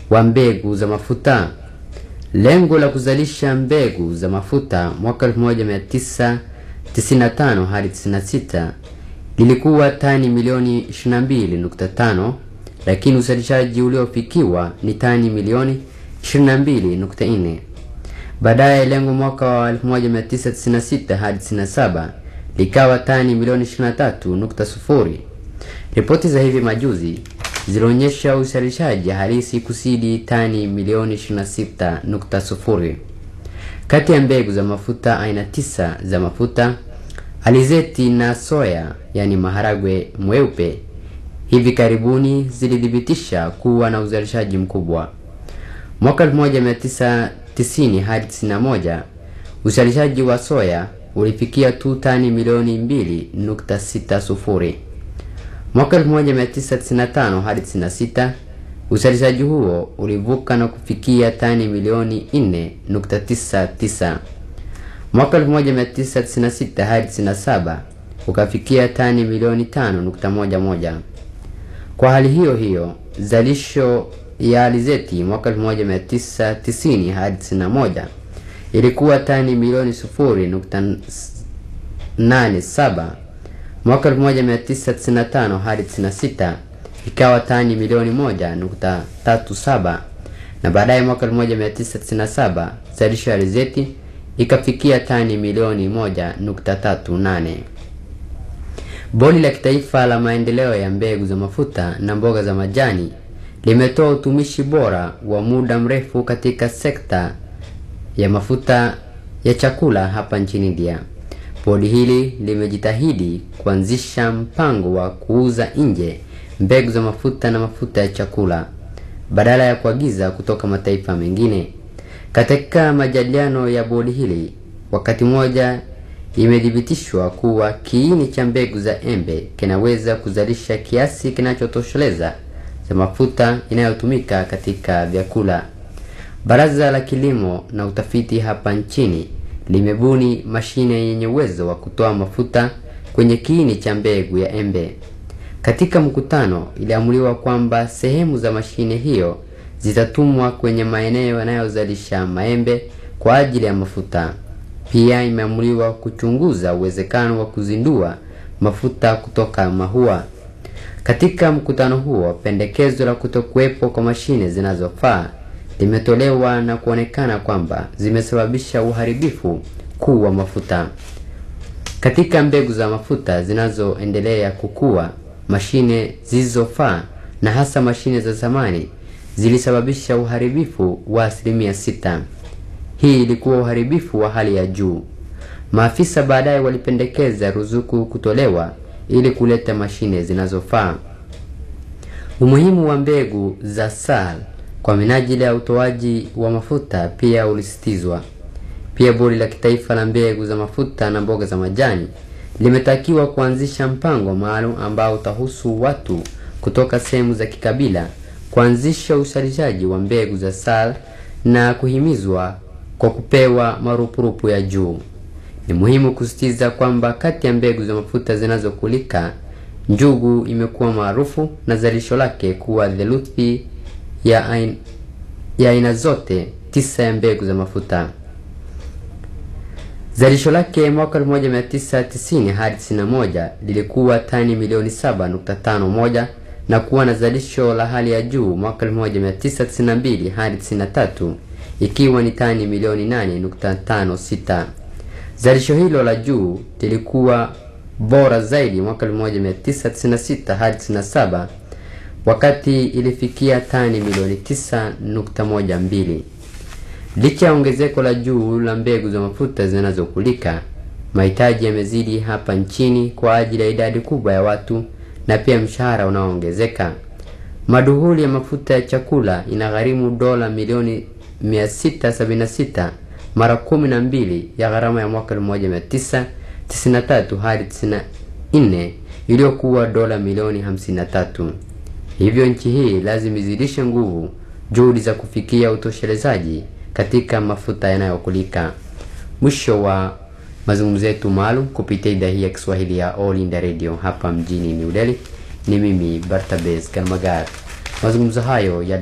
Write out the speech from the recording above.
wa mbegu za mafuta. Lengo la kuzalisha mbegu za mafuta mwaka 1995 hadi 96 lilikuwa tani milioni 22.5, lakini uzalishaji uliofikiwa ni tani milioni 22.4. Baadaye lengo mwaka wa 1996 hadi 97 likawa tani milioni 23.0. Ripoti za hivi majuzi zilionyesha uzalishaji halisi kusidi tani milioni 26.0. Kati ya mbegu za mafuta aina tisa za mafuta alizeti na soya, yani maharagwe mweupe, hivi karibuni zilithibitisha kuwa na uzalishaji mkubwa. Mwaka 1990 hadi 91 uzalishaji wa soya ulifikia tu tani milioni 2.60. Mwaka 1995 hadi 96 uzalishaji huo ulivuka na kufikia tani milioni 4.99. Mwaka 1996 hadi 97 ukafikia tani milioni 5.11. Kwa hali hiyo hiyo, zalisho ya alizeti mwaka 1990 hadi 91 ilikuwa tani milioni 0.87. Mwaka 1995 hadi 96 ikawa tani milioni 1.37, na baadaye mwaka 1997 zalisho ya alizeti ikafikia tani milioni 1.38. Bodi la Kitaifa la Maendeleo ya Mbegu za Mafuta na Mboga za Majani limetoa utumishi bora wa muda mrefu katika sekta ya mafuta ya chakula hapa nchini India. Bodi hili limejitahidi kuanzisha mpango wa kuuza nje mbegu za mafuta na mafuta ya chakula badala ya kuagiza kutoka mataifa mengine. Katika majadiliano ya bodi hili, wakati mmoja imethibitishwa kuwa kiini cha mbegu za embe kinaweza kuzalisha kiasi kinachotosheleza za mafuta inayotumika katika vyakula. Baraza la Kilimo na Utafiti hapa nchini limebuni mashine yenye uwezo wa kutoa mafuta kwenye kiini cha mbegu ya embe. Katika mkutano, iliamuliwa kwamba sehemu za mashine hiyo zitatumwa kwenye maeneo yanayozalisha maembe kwa ajili ya mafuta. Pia imeamuliwa kuchunguza uwezekano wa kuzindua mafuta kutoka mahua. Katika mkutano huo, pendekezo la kutokuwepo kwa mashine zinazofaa limetolewa na kuonekana kwamba zimesababisha uharibifu kuu wa mafuta. Katika mbegu za mafuta zinazoendelea kukua, mashine zisizofaa na hasa mashine za zamani zilisababisha uharibifu wa asilimia sita. Hii ilikuwa uharibifu wa hali ya juu. Maafisa baadaye walipendekeza ruzuku kutolewa ili kuleta mashine zinazofaa. Umuhimu wa mbegu za SAL kwa minajili ya utoaji wa mafuta pia ulisitizwa. Pia bodi la kitaifa la mbegu za mafuta na mboga za majani limetakiwa kuanzisha mpango maalum ambao utahusu watu kutoka sehemu za kikabila kuanzisha uzalishaji wa mbegu za SAL na kuhimizwa kwa kupewa marupurupu ya juu. Ni muhimu kusisitiza kwamba kati ya mbegu za mafuta zinazokulika, njugu imekuwa maarufu na zalisho lake kuwa theluthi ya aina, ya aina zote tisa ya mbegu za mafuta. Zalisho lake mwaka 1990 hadi 91 lilikuwa tani milioni 7.51 na kuwa na zalisho la hali ya juu mwaka 1992 hadi 93 ikiwa ni tani milioni 8.56. Zalisho hilo la juu lilikuwa bora zaidi mwaka 1996 hadi 97 wakati ilifikia tani milioni 9.12. Licha ya ongezeko la juu la mbegu za mafuta zinazokulika, mahitaji yamezidi hapa nchini kwa ajili ya idadi kubwa ya watu na pia mshahara unaoongezeka. Maduhuli ya mafuta ya chakula inagharimu dola milioni 676 mara kumi na mbili ya gharama ya mwaka 1993 hadi 94 iliyokuwa dola milioni 53. Hivyo nchi hii lazima izidishe nguvu juhudi za kufikia utoshelezaji katika mafuta yanayokulika. Mwisho wa mazungumzo yetu maalum kupitia idhaa hii ya Kiswahili ya All India Radio hapa mjini New Delhi. Ni mimi Bartabes Kalmagar. Mazungumzo hayo